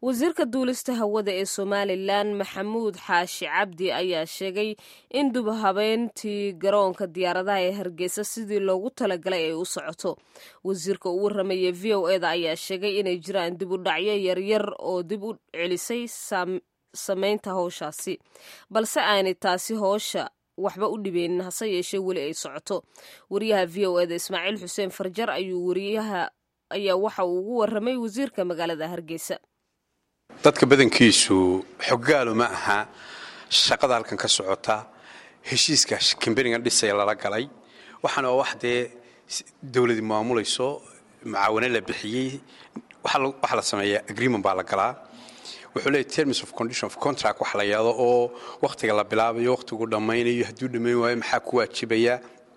wasiirka duulista hawada ee somalilan maxamuud xaashi cabdi ayaa sheegay in dubhabeentii garoonka diyaaradaha ee hargeysa sidii loogu talagalay ay u socoto wasiirka uu warramayay v o eda ayaa sheegay inay jiraan dib u dhacyo yaryar oo dib u celisay samaynta howshaasi balse aanay taasi hoosha waxba u dhibeynin hase yeeshee weli ay socoto wariyaha v o eda ismaaciil xuseen farjar ayuu wariyaha ayaa waxa uu ugu warramay wasiirka magaalada hargeysa dadka badankiisu xoggaalo ma aha shaqada halkan ka socota heshiiska kambanigan dhisaya lala galay waxaana waa wax dee dowladii maamulayso mucaawano la bixiyey waxaa la sameeyaa agreement baa la galaa wuxuu leeyahy terms of condition of contract wax la yado oo wakhtiga la bilaabayo wakhtigu dhammaynayo hadduu dhammayn waayo maxaa ku waajibaya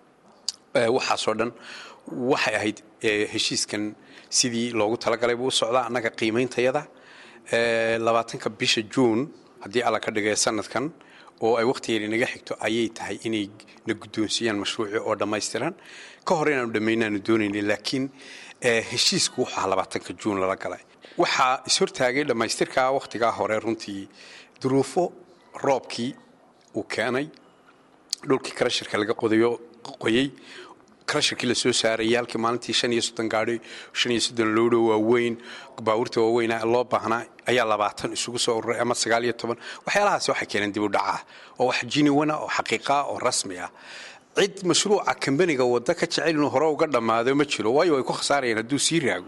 waxaasoo dhan waxay ahayd heshiiskan sidii loogu talagalay buu u socdaa annaga qiimeyntayada labaatanka bisha juun haddii alla ka dhigay sanadkan oo ay wakhtigeeda naga xigto ayay tahay inay na guddoonsiiyaan mashruucii oo dhammaystiran ka hor inaanu dhammaynaanu doonayna laakiin heshiisku wuxuu ahaa labaatanka juun lala galay waxaa ishortaagay dhammaystirkaa wakhtigaa hore runtii duruufo roobkii uu keenay dhulkii karashirka laga qodayo qoyey karashirkii la soo saarayay halkii maalintii shan iyo soddon gaadhi shan iyo soddon lowdho waaweyn baabuurta waaweyna loo baahnaa ayaa labaatan isugu soo ururay ama sagaal iyo toban waxyaalahaasi waxay keeneen dib u dhacah oo wax jiniwana oo xaqiiqaa oo rasmi ah cid mashruuca kambaniga wadda ka jecel inuu hore uga dhammaado ma jiro waayo way ku khasaarayeen hadduu sii raago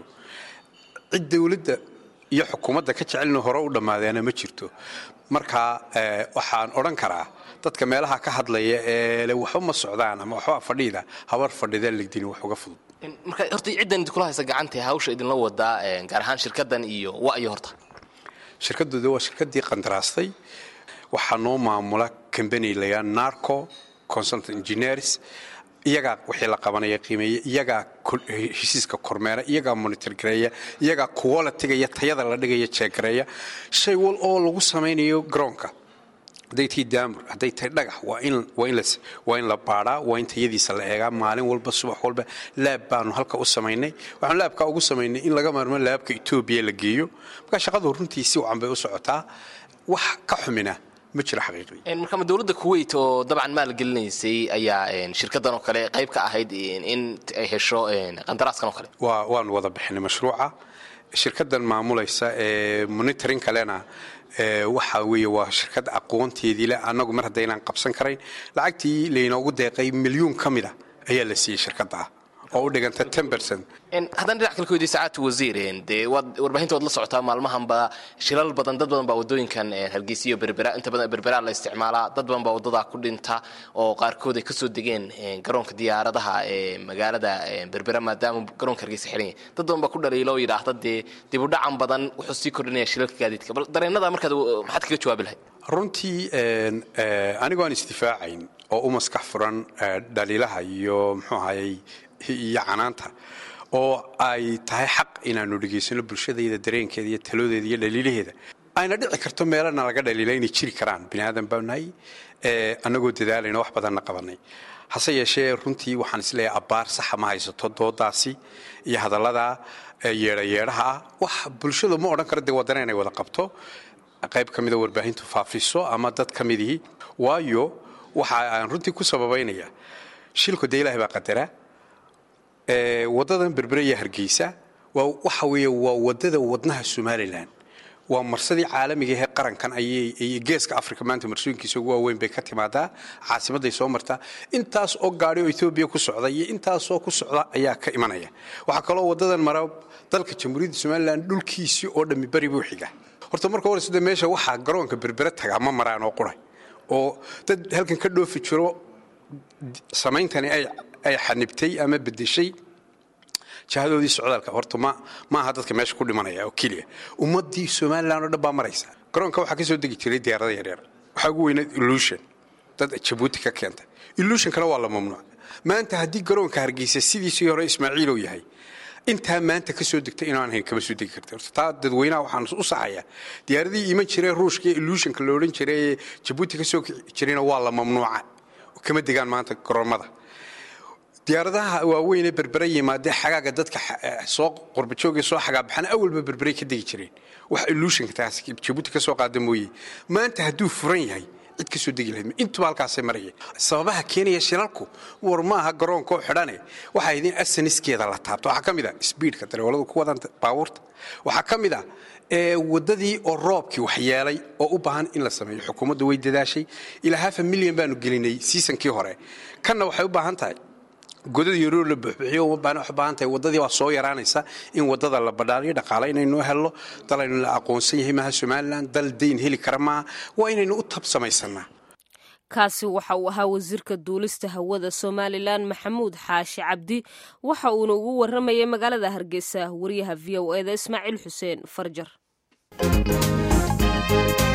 cid dowladda iyo xukuumadda ka jecel inuu hore u dhammaadeena ma jirto marka waxaan odhan karaa dadka meelaha ka hadlaya ee le waxba ma socdaan ama waxba fadhiida habar fadhida legdini wax uga fudud marka horta ciddan idinkula haysa gacanta hawsha idinla wadaa gaar ahaan shirkaddan iyo wa'yo horta shirkaddooda waa shirkaddii qandaraastay waxaa noo maamula combany layaa narco consultant engineers iyagaa wixii la qabanaya qiimeeya iyagaa heshiiska kormeera iyagaa monitor gareeya iyagaa qualitiga iyo tayada la dhigaya jeegareeya shay wal oo lagu samaynayo garoonka hadday tahay daamur hadday tahay dhagax waa in la baadhaa waa in tayadiisa la eegaa maalin walba subax walba laab baanu halka u samaynay waxaanu laabkaa ugu samaynay in laga maarmo laabka etoobiya la geeyo markaa shaqadu runtii si wacan bay u socotaa wax ka xumina ma jiro xaqiiqdii marka ma dowladda kuwait oo dabcan maalgelinaysay ayaa shirkaddan oo kale qayb ka ahayd in ay hesho qandaraaskan oo kale waa waanu wada bixinay mashruuca shirkaddan maamulaysa ee monitoring kalena waxa weeye waa shirkad aqoonteedii leh annagu mar haddaynaan qabsan karayn lacagtii laynoogu deeqay milyuun ka mida ayaa la siiyey shirkadda ah oo u dhiganta haddaan dhinac kale ku weydiy sacaadta wasiir dee waad warbaahinta waad la socotaa maalmahanba shilal badan dad badan baa waddooyinkan hargeysiyo berbera inta badan berberaa la isticmaalaa dad badan baa waddadaa ku dhinta oo qaarkood ay kasoo degeen garoonka diyaaradaha ee magaalada berbera maadaama garoonka hargeysa xiran yahay dad badan baa ku dhaliila oo yidhaahda dee dib u dhacan badan wuxuu sii kordhinaya shilalka gaadiidka bal dareenada markaad maxaad kaga jawaabi lahayd runtii anigoo aan isdifaacayn oo u maskax furan dhaliilaha iyo muxuu ahayey iyo canaanta oo ay tahay xaq inaanu dhegaysano bulshadayda dareenkeeda iyo taloodeeda iyo dhaliilaheeda ayna dhici karto meelana laga dhaliila inay jiri karaan bini aadan baa nahay annagoo dadaalayna wax badanna qabanay hase yeeshee runtii waxaan isleeyahay abbaar saxa ma haysato doodaasi iyo hadallada yeedhayeedhaha ah wax bulshadu ma odhan karo dee wadana inay wada qabto qayb ka mida warbaahintu faafiso ama dad ka midihii waayo waxa aan runtii ku sababaynaya shilku dee ilaahay baa qadara waddadan berbere iyo hargeysa waa waxa weeye waa waddada wadnaha somalilan waa marsadii caalamiga ahee qarankan ayay geeska africa maanta marsooyinkiisa ugu waaweyn bay ka timaadaa caasimadday soo martaa intaas oo gaadhi oo etoobiya ku socda iyo intaasoo ku socda ayaa ka imanaya waxaa kaloo waddadan mara dalka jamhuuriyadda somalilan dhulkiisii oo dhammi bari buu xiga horta marka hore sida meesha waxaa garoonka berbere tagaa ma maraan oo quray oo dad halkan ka dhoofi jiro samayntani ay xanibtay ama bedeshay jahadoodii socdaalka horta ma aha dadka meesha ku dhimanaya oo keliya ummaddii somalilan oo dhan baa maraysa garoonka waxaa ka soo degi jiray diyaarada yaryar waxaa ugu weynayd illusion dad jabuuti ka keenta illusionkana waa la mamnuuc maanta haddii garoonka hargeysa sidiisii hore ismaaciilow yahay intaa maanta ka soo degta inaan ahayn kama soo degi karta horta taa dadweynaha waxaan u saxayaa diyaaradii iman jiree ruushka illusionka la odhan jiray ee jabuuti ka soo jirayna waa la mamnuuca kama degaan maanta garoomada diyaaradaha waaweynee berbera yimaadee xagaaga dadka soo qorbajooga soo xagaabaxana awalba berberay ka degi jireen wax illuushanka taas jabuuti ka soo qaada mooye maanta hadduu furan yahay cid kasoo degi lahayd intuba halkaasay maraya sababaha keenaya shilalku war maaha garoonkoo xidhane waxaa idin asaniskeeda la taabto waxaa ka mid a sbiidka dareewaladu ku wadan baabuurta waxaa ka mid a wadadii oo roobkii waxyeelay oo u baahan in la sameeyo xukuumadda way dadaashay ilaa hafa milyan baanu gelinay siisankii hore kanna waxay u baahan tahay godada yaroo la buxbuxiyo uma baana wax u baahan tahay waddadii waa soo yaraanaysa in waddada la badhaaliyo dhaqaale inaynu helno dal aynu la aqoonsan yahay maaha somalilan dal dayn heli kara maaha waa inaynu u tab samaysanaa kaasi waxa uu ahaa wasiirka duulista hawada somalilan maxamuud xaashi cabdi waxa uuna ugu warramayay magaalada hargeysa wariyaha v o eda ismaaciil xuseen farjar